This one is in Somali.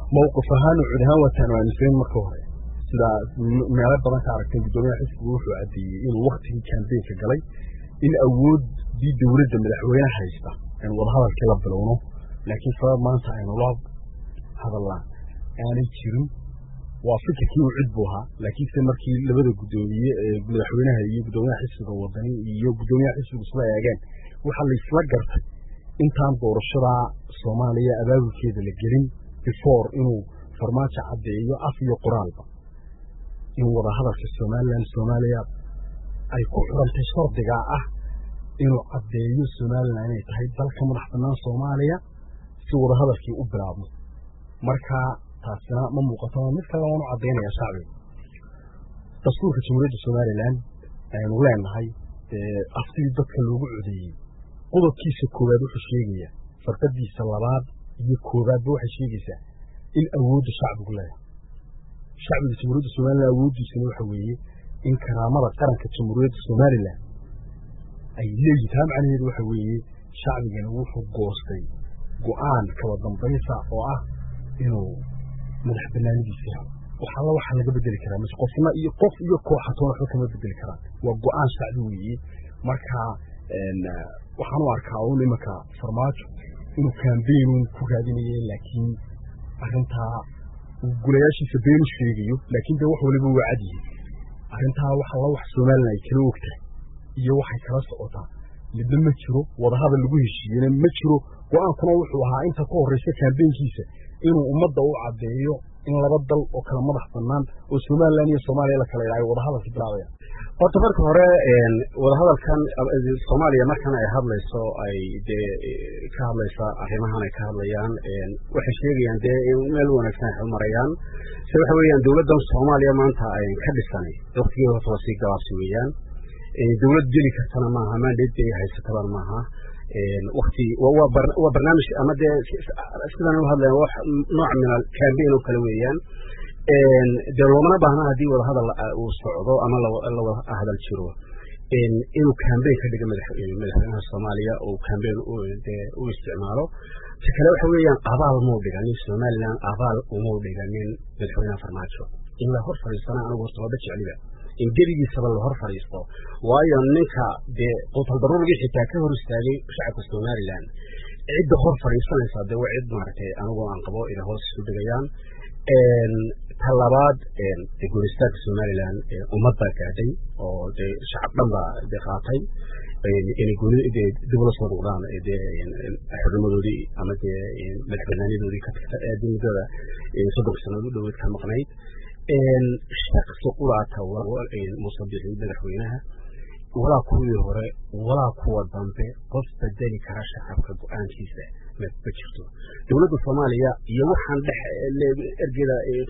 mawqif ahaan cud ahaan waataan aaminsayn marka hore sida meelo badan ka aragteen guddoomiyaha xisbigu wuxuu caddeeyey inuu waktigii kambeynka galay in awooddii dowladda madaxweyne haysta aynu wadahadalkii la bilowno laakiin sabab maanta aynu la hadallaan aanay jirin waa fikirkii uu cid buu ahaa laakiinse markii labada guddoomiye ee madaxweynaha iyo guddoomiyaha xisbiga wadani iyo guddoomiyaha xisbigu isla eegeen waxaa laisla gartay intaan doorashada soomaaliya abaabulkeeda la gelin before inuu farmaajo caddeeyo af iyo qoraalba in wadahadalka somalilan soomaaliya ay ku xurantay shardigaa ah inuu caddeeyo somalilan inay tahay dalka madax bannaan soomaaliya si wadahadalkii u bilaabmo marka taasina ma muuqato mid kale waanu caddaynaya shacbiga dastuurka jamhuuriyadda somalilan aynu leenahay afsidii dadka loogu codeeyey qodobkiisa koowaad wuxuu sheegaya farqadiisa labaad iyo koowaadba waxay sheegaysaa in awoodda shacbigu leedahay shacbiga jamhuuriyadda somalilan awooddiisana waxa weeye in karaamada qaranka jamhuuriyadda somalilan ay leeyihin taa macnaheedu waxa weeye shacbigana wuxuu goostay go-aan kaba dambaysa oo ah inuu madax banaanidiisa helo wax alla waxaa laga bedeli karaa mas qofna iyo qof iyo kooxatoona waxba kama bedeli karaan waa go-aan shacbi weeye marka waxaan u arkaa un imanka farmaajo inuu kambeynun ku raadinaye laakiin arrintaa uu gulayaashiisa beenu sheegayo laakiin dee wax waliba waa cad yihiin arrintaa wax alla wax somalilan ay kala ogtahay iyo waxay kala socotaa midna ma jiro wadahadal lagu heshiiyena ma jiro go-aankuna wuxuu ahaa inta ka horreysa kambeynkiisa inuu ummadda u caddeeyo in laba dal oo kala madax bannaan oo somalilan iyo soomaaliya la kala idhaayo wadahadalka bilaabaya horta marka hore wadahadalkan soomaaliya markan ay hadlayso ay dee ka hadlaysa arrimahan ay ka hadlayaan waxay sheegayaan dee in meel wanaagsan ay marayaan se waxa weeyaan dowladdan soomaaliya maanta ay ka dhisanay waktigii horta waa sii gabaabsi weeyaan dowlad geli kartana maaha mandate ay haysatabaan maaha wakti waa barnaamij ama dee sidan u hadlayan wax nooc min cambaign oo kale weeyaan dee loomana baahna haddii wadahadal uu socdo ama lawada hadal jiro inuu cambaign ka dhiga madaxweynaha soomaaliya uu cambaign dee u isticmaalo si kale waxa weeyaan abaal muu dhiganin somalilan abaal umuu dhiganin madaxweynaha farmaajo in la hor fadhiisana anigu horta waaba jecliba in geligiisaba la hor fadhiisto waayo ninka dee qutaldaruurgii xitaa ka hor istaagay shacabka somalilan cidda hor fadhiisanaysaa dee waa cid maaragtay anigu aan qabo inay hoos isu dhigayaan ta labaad dee guuristaanka somalilan ummad baa gaadhay oo dee shacab dhan baa dee qaatay inay dib ula soo noqdaan dee xornimadoodii ama dee madaxbanaanadoodii ka tagta aadii muddada soddon sannadood u dhoweed ka maqnayd shaksi quraata musabixii madaxweynaha walaa kuwii hore walaa kuwa dambe qof bedeli kara shacabka go-aankiisa ma jirto dowladda soomaaliya iyo waxaan dhex ergeda